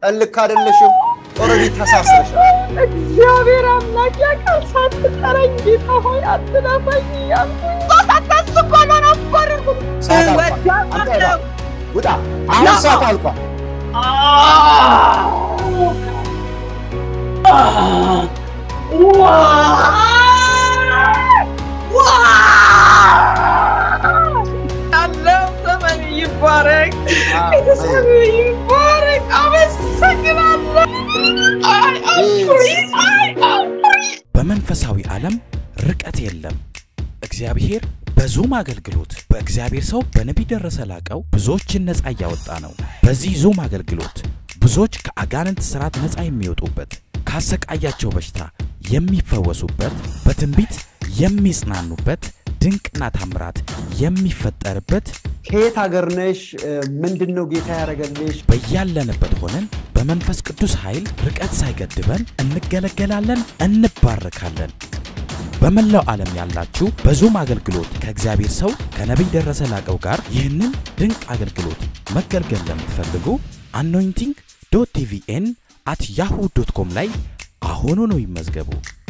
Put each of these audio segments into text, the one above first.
ቀን ልክ አይደለሽም። ኦልሬዲ ተሳስረሻል። እግዚአብሔር አምላክ ያውቃል። ሳትጠራኝ ጌታ ሆይ አትለፈኝ እያልኩኝ ሳታስ እኮ ነው ነበርኩት ሰዓት አልቋል። አንተ እባክህ ውጣ። አሁን ና። ሰዓት አልቋል። ያለው ዘመን ይባረክ፣ አሜን። ቤተሰብ ይባረክ። አመሰግናለሁ። አይ አኩሪ፣ አይ አኩሪ። በመንፈሳዊ ዓለም ርቀት የለም። እግዚአብሔር በዙም አገልግሎት በእግዚአብሔር ሰው በነቢይ ደረሰ ላቀው ብዙዎችን ነፃ እያወጣ ነው። በዚህ ዙም አገልግሎት ብዙዎች ከአጋንንት ሥርዓት ነፃ የሚወጡበት፣ ካሰቃያቸው በሽታ የሚፈወሱበት፣ በትንቢት የሚጽናኑበት፣ ድንቅና ታምራት የሚፈጠርበት ከየት ሀገር ነሽ? ምንድን ነው ጌታ ያደረገልሽ? በያለንበት ሆነን በመንፈስ ቅዱስ ኃይል ርቀት ሳይገድበን እንገለገላለን፣ እንባረካለን። በመላው ዓለም ያላችሁ በዙም አገልግሎት ከእግዚአብሔር ሰው ከነቢይ ደረሰ ላቀው ጋር ይህንን ድንቅ አገልግሎት መገልገል ለምትፈልጉ አኖይንቲንግ ዶት ቲቪኤን አት ያሁ ዶት ኮም ላይ አሁኑኑ ይመዝገቡ።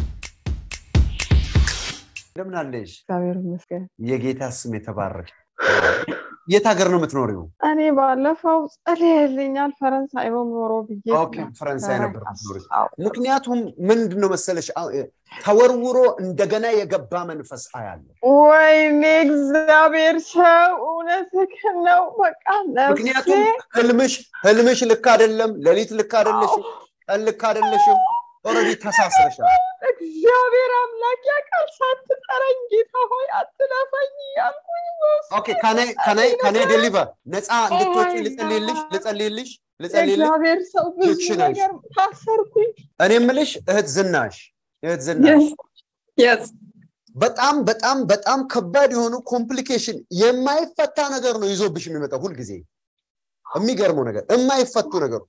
እንደምን አለሽ? እግዚአብሔር ይመስገን። የጌታ ስም የተባረከ። የት ሀገር ነው የምትኖሪው? እኔ ባለፈው ጸልየልኛል ፈረንሳይ ነው ኖሮ ብዬ ኦኬ፣ ፈረንሳይ ነበር የምትኖሪው። አዎ። ምክንያቱም ምንድን ነው መሰለሽ አ- ተወርውሮ እንደገና የገባ መንፈስ አያለሁ። ወይኔ እግዚአብሔር ሰው እውነትህን ነው። በቃ ነፍሴ ምክንያቱም ህልምሽ ህልምሽ ልክ አይደለም፣ ሌሊት ልክ አይደለሽም፣ ቀን ልክ አይደለሽም። ኦልሬዲ ተሳስረሻል። እግዚአብሔር አምላክ ያውቃል። ሳትጠራኝ ጌታ ሆይ አትለፈኝ እያልኩኝ በውስጤ ኦኬ ከናይ ከናይ ከናይ ነገር ዴሊቨር ነፃ እንድትወጪ my ልጸልይልሽ God. ልጸልይልሽ ልጸልይልሽ። የእግዚአብሔር ሰው ብዙ ልክሽ ነሽ። ነገር ታሰርኩኝ። እኔ የምልሽ እህት ዝናሽ እህት ዝናሽ የስ በጣም በጣም በጣም ከባድ የሆኑ ኮምፕሊኬሽን የማይፈታ ነገር ነው ይዞብሽ የሚመጣው ሁልጊዜ። የሚገርመው ነገር የማይፈቱ ነገሮች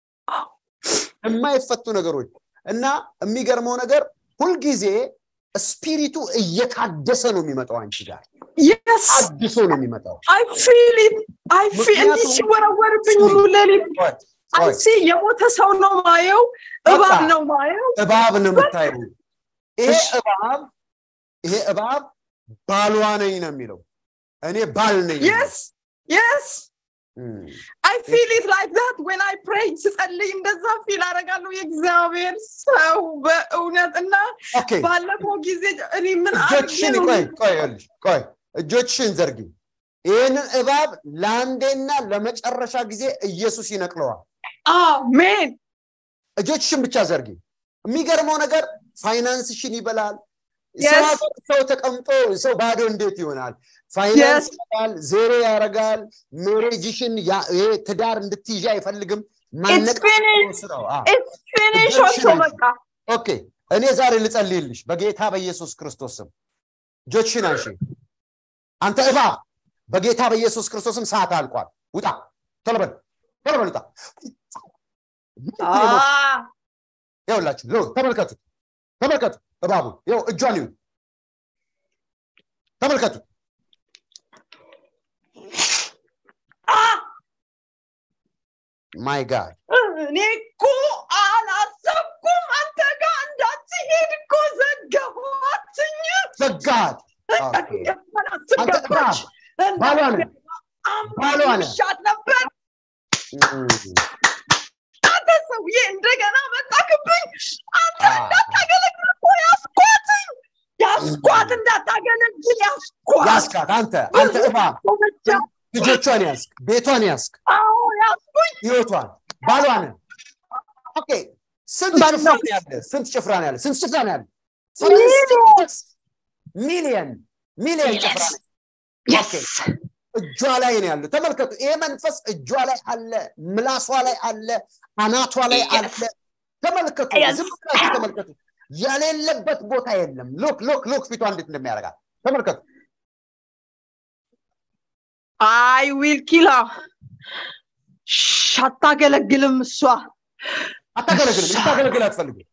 የማይፈቱ ነገሮች እና የሚገርመው ነገር ሁልጊዜ ስፒሪቱ እየታደሰ ነው የሚመጣው አንቺ ጋር የስ አድሶ ነው የሚመጣው። አይ ፊል ኢት አይ ፊል እንዲህ ምክንያቱም- ሲወረወርብኝ ሁሉ ሌሊት ቆይ፣ አይ ቆይ፣ ሲ የሞተ ሰው ነው ማየው፣ እባብ በቃ። ነው ማየው። እባብ ነው የምታየው። ይሄ እሺ። እባብ ይሄ እባብ ባሏ ነኝ ነው የሚለው። እኔ ባል ነኝ። የስ የስ እም። አይ ፊል ኢት ላይክ ዛት ዌን አይ ፕሬይ ስጸልይ እንደዛ ፊል አደርጋለሁ። የእግዚአብሔር ሰው በእውነት እና ኦኬ ባለፈው ጊዜ እኔ ምን አድርጌ እጆችሽን ነው ቆይ ቆይ ይኸውልሽ፣ ቆይ እጆችሽን ዘርጊ። ይህንን እባብ ለአንዴና ለመጨረሻ ጊዜ ኢየሱስ ይነቅለዋል። አሜን እጆችሽን ብቻ ዘርጊ። የሚገርመው ነገር ፋይናንስሽን ይበላል። Yes. ሰው ሀገር ሰው ተቀምጦ ሰው ባዶ እንዴት ይሆናል? ፋይናንስ Yes. ይበላል፣ ዜሮ ያደርጋል። ሜሬጅሽን ያ- ይሄ ትዳር እንድትይዣ አይፈልግም። It's ማነቃቀል finished. ነው ስራው። አዎ። ኢትስ ፊኒሽ እጆችሽን ኦልሶ አንሺ። በቃ ኦኬ እኔ ዛሬ ልጸልይልሽ በጌታ በኢየሱስ ክርስቶስ ስም እጆችሽን አንሺ አንተ እባብ በጌታ በኢየሱስ ክርስቶስ ስም ሰዓት አልቋል ውጣ ቶሎ በል ቶሎ በል ውጣ አ ይኸውላችሁ ይኸው ተመልከቱ ተመልከቱ እባቡ ይኸው እጇን ይሁ ተመልከቱ አ ማይ ጋድ እኔ እኮ አላሰብኩም አንተ ጋር እንዳትሄድ እኮ ዘገባትኝ ዘጋት አንተ እባብ ባሏ ነህ ባሏ ነህ ሻት ነበር አንተ ሰውዬ እንደገና መጣክብኝ አንተ አ። እንዳታገለግል እኮ ያስኳትኝ ያስኳት እንዳታገለግል ያስኳት ያስካት አንተ አንተ እባብ ልጆቿን ያስክ ቤቷን ያስክ አዎ ያስኩኝ ህይወቷን ባሏን ኦኬ ስንት ባል ጭፍራ ነው። ነው ያለ ስንት ጭፍራ ነው ያለ ስንት ጭፍራ ነው ያለ ሚሊዮን ሚሊየን ሚሊየን ጭፍራ ነው ኦኬ እጇ ላይ ነው ያለው ተመልከቱ ይሄ መንፈስ እጇ ላይ አለ ምላሷ ላይ አለ አናቷ ላይ አለ ተመልከቱ Yes. ዝም ብላችሁ ተመልከቱ የሌለበት ቦታ የለም ሎክ ሎክ ሎክ ፊቷ እንዴት እንደሚያደርጋት ተመልከቱ አይ ዊል ኪላ አታገለግልም እሷ አታገለግልም ልታገለግል አትፈልግም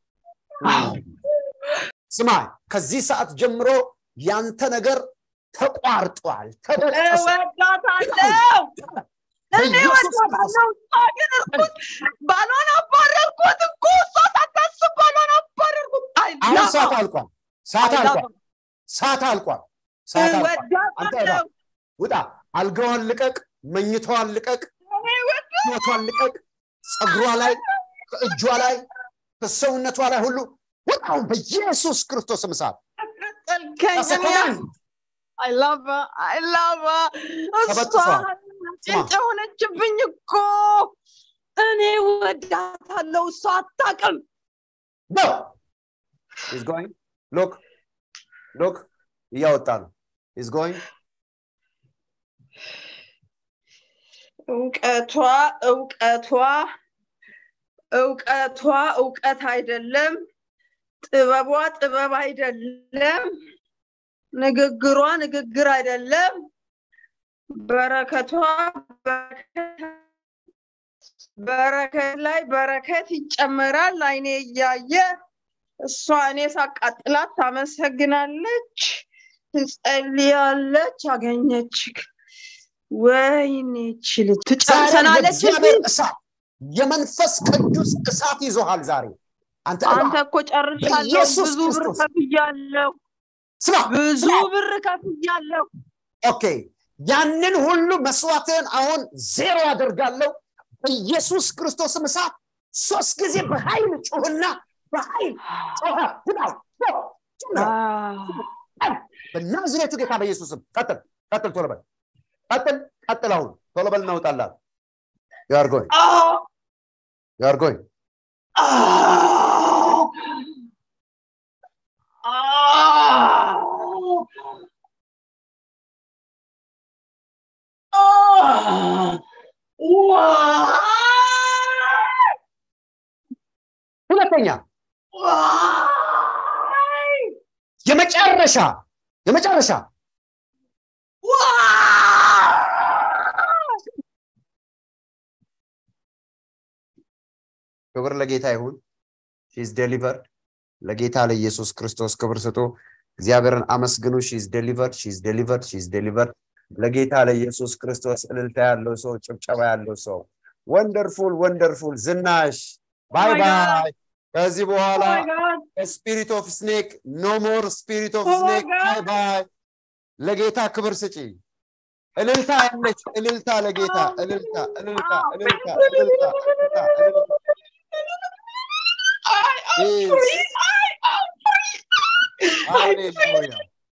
ስማ ከዚህ ሰዓት ጀምሮ ያንተ ነገር ተቋርጧል ተበጠሰ እወዳታለሁ እኔ በኢየሱስ እወዳታለሁ እሷ ግን እርኩስ ባሏ ሰዓት አልቋል ሰዓት I love አልቋል ሰዓት አልቋል ሰዓት አልቋል አንተ እባብ እወዳታለሁ ውጣ አልጋዋን ልቀቅ መኝታዋን ልቀቅ እኔ እወዳታለሁ ህይወቷን ልቀቅ ፀጉሯ ላይ ከእጇ ላይ ከሰውነቷ ላይ ሁሉ ውጣውን በኢየሱስ ክርስቶስ ምሳት ቀጠልከኝ እኔ ተሰኮናን I love her. I love her. እሷ ተበጥሷል። ጭንጫ ሆነችብኝ እኮ እኔ ወዳታለሁ እሷ አታውቅም No. He's going. Look. Look. እያወጣ ነው። He's going. እውቀቷ እውቀቷ እውቀቷ እውቀት አይደለም ጥበቧ ጥበብ አይደለም ንግግሯ ንግግር አይደለም በረከቷ በረከት በረከት ላይ በረከት ይጨመራል አይኔ እያየ እሷ እኔ ሳቃጥላት ታመሰግናለች ትጸልያለች አገኘች ወይኔ ችል ዛሬ ትጨርሰናለች የእግዚአብሔር እሳት የመንፈስ ቅዱስ እሳት ይዞሃል ዛሬ አንተ አንተ እባብ እኮ ጨርሻለሁ በኢየሱስ ብዙ ብር ክርስቶስ ከፍያለሁ ስማ ብዙ ስማ ብር ከፍያለሁ ኦኬ ያንን ሁሉ መስዋዕትን አሁን ዜሮ አደርጋለሁ በኢየሱስ ክርስቶስም እሳት ሶስት ጊዜ በኃይል ጩህና በኃይል ጮኸ ውጣው በናዝሬቱ ጌታ በኢየሱስም ቀጥል ቀጥል ቶሎ በል ቀጥል ቀጥል አሁን ቶሎ በል እናውጣላት ዩአር ጎይንግ ዩአር ጎይንግ ሁለተኛ የመጨረሻ የመጨረሻ ክብር ለጌታ ይሁን ሺዝ ዴሊቨርድ ለጌታ ለኢየሱስ ክርስቶስ ክብር ስጡ እግዚአብሔርን አመስግኑ ሺዝ ዴሊቨርድ ሺዝ ዴሊቨርድ ሺዝ ዴሊቨርድ ለጌታ ለኢየሱስ ክርስቶስ እልልታ ያለው ሰው ጭብጨባ ያለው ሰው ወንደርፉል ወንደርፉል ዝናሽ ባይ my God. ባይ ከዚህ በኋላ Oh my God. ስፒሪት ኦፍ ስኔክ ኖ ሞር ስፒሪት ኦፍ Oh my ስኔክ God. ባይ ባይ ለጌታ ክብር ስጪ እልልታ ያለች እልልታ ለጌታ እልልታ እልልታ እልልታ እልልታ እልልታ እልልታ I am Yes. free. I am free. I'm free. ሃሌሉያ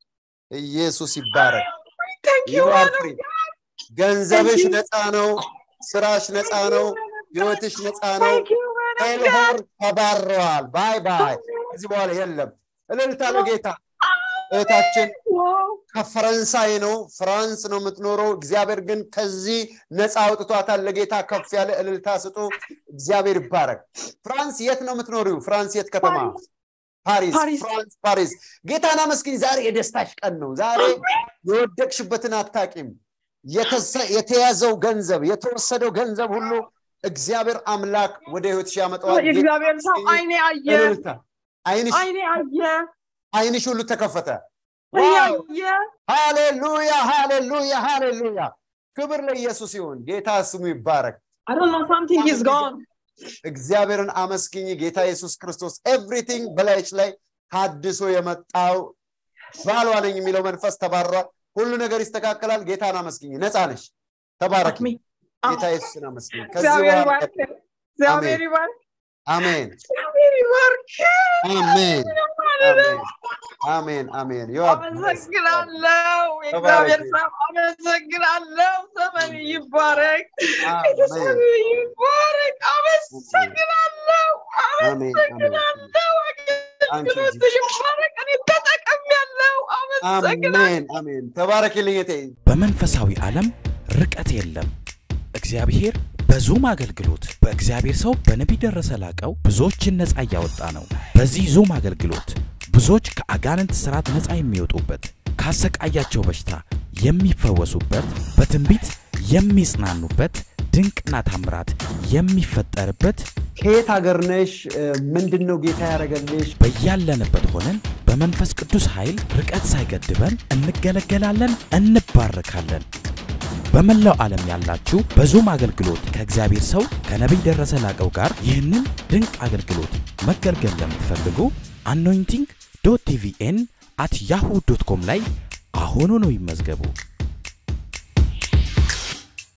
ኢየሱስ ይባረክ Thank you, You are man of free. God. ገንዘብሽ Thank you. ነፃ ነው ስራሽ ነፃ ነው ህይወትሽ ነፃ ነው Thank you, man of ኤልሆር God. ተባረዋል ባይ ባይ ከዚህ በኋላ የለም እልልታ ለጌታ እህታችን Wow. ከፈረንሳይ ነው ፍራንስ ነው የምትኖረው እግዚአብሔር ግን ከዚህ ነፃ አውጥቷታል ለጌታ ከፍ ያለ እልልታ ስጡ እግዚአብሔር ይባረክ ፍራንስ የት ነው የምትኖሪው ፍራንስ የት ከተማ ፓሪስ ፓሪስ። ፍራንስ ፓሪስ ጌታን አመስግኝ ዛሬ የደስታሽ ቀን ነው ዛሬ የወደቅሽበትን አታቂም የተሰ- የተያዘው ገንዘብ የተወሰደው ገንዘብ ሁሉ እግዚአብሔር አምላክ ወደ ህይወትሽ ያመጣዋል ጌታ የእግዚአብሔር ሰው አመስግኝ። አይኔ አየ እልልታ አይንሽ አይኔ አየ አይንሽ ሁሉ ተከፈተ አይኔ ዋው አየ ሃሌሉያ ሃሌሉያ ሃሌሉያ ክብር ለኢየሱስ ይሁን ጌታ ስሙ ይባረክ I don't know something is gone እግዚአብሔርን አመስግኝ ጌታ ኢየሱስ ክርስቶስ ኤቭሪቲንግ በላይች ላይ ታድሶ የመጣው ባሏ ነኝ የሚለው መንፈስ ተባሯል ሁሉ ነገር ይስተካከላል ጌታን አመስግኝ ነፃ ነሽ ተባረክ አሜን ጌታ ኢየሱስን አመስግኝ ከዚህ እግዚአብሔር በኋላ ይባርክ እግዚአብሔር ይባርክ አሜን እግዚአብሔር ይባርክ አሜን አሜን አሜን አሜን You are blessed. አመሰግናለሁ የእግዚአብሔር ሰው አመሰግናለሁ ዘመን ይባረክ አሜን ቤተሰብ ይባረክ አመሰግናለሁ አሜን አመሰግናለሁ አንቺ አገልግሎትሽ ይባረክ እኔ ተጠቅሜያለሁ አመሰግናለሁ አሜን አሜን ተባረክልኝ እቴ በመንፈሳዊ ዓለም ርቀት የለም። እግዚአብሔር በዙም አገልግሎት በእግዚአብሔር ሰው በነቢይ ደረሰ ላቀው ብዙዎችን ነፃ እያወጣ ነው። በዚህ ዙም አገልግሎት ብዙዎች ከአጋንንት ስርዓት ነፃ የሚወጡበት፣ ካሰቃያቸው በሽታ የሚፈወሱበት፣ በትንቢት የሚጽናኑበት፣ ድንቅና ታምራት የሚፈጠርበት ከየት ሀገር ነሽ ምንድን ነው ጌታ ያደረገልሽ በያለንበት ሆነን በመንፈስ ቅዱስ ኃይል ርቀት ሳይገድበን እንገለገላለን፣ እንባረካለን። በመላው ዓለም ያላችሁ በዙም አገልግሎት ከእግዚአብሔር ሰው ከነቢይ ደረሰ ላቀው ጋር ይህንን ድንቅ አገልግሎት መገልገል ለምትፈልጉ አኖይንቲንግ ዶት ቲቪኤን አት ያሁ ዶት ኮም ላይ አሁኑ ነው ይመዝገቡ።